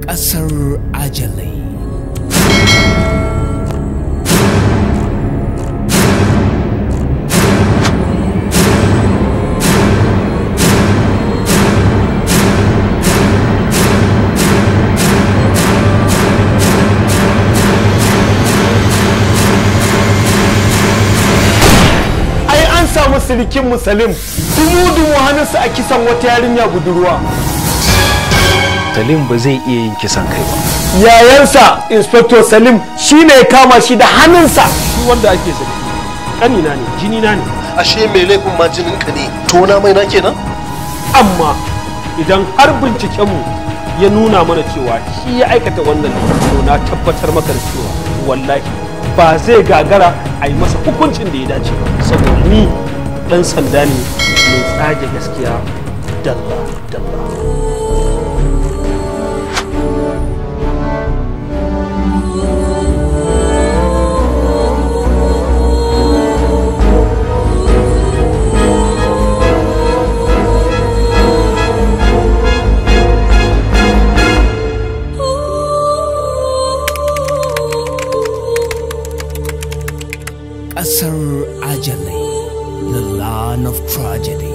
ƙasar ajalai ai an samu sirikin musalim dumu-dumu hannunsa a kisan wata yarinya budurwa Salim ba zai iya yin kisan kai ba. yayansa inspector salim shine ya kama shi da hannunsa shi wanda ake zargi kanina ne jini na ne ashe mai laifin ma jinin ka ne tona mai na kenan amma idan har bincikenmu ya nuna mana cewa shi ya aikata wannan to na tabbatar maka da cewa wallahi ba zai gagara a yi masa hukuncin da ya dace ba saboda ni dan sanda ne mai tsage gaskiya dalla dalla ƙasar ajalai the land of tragedy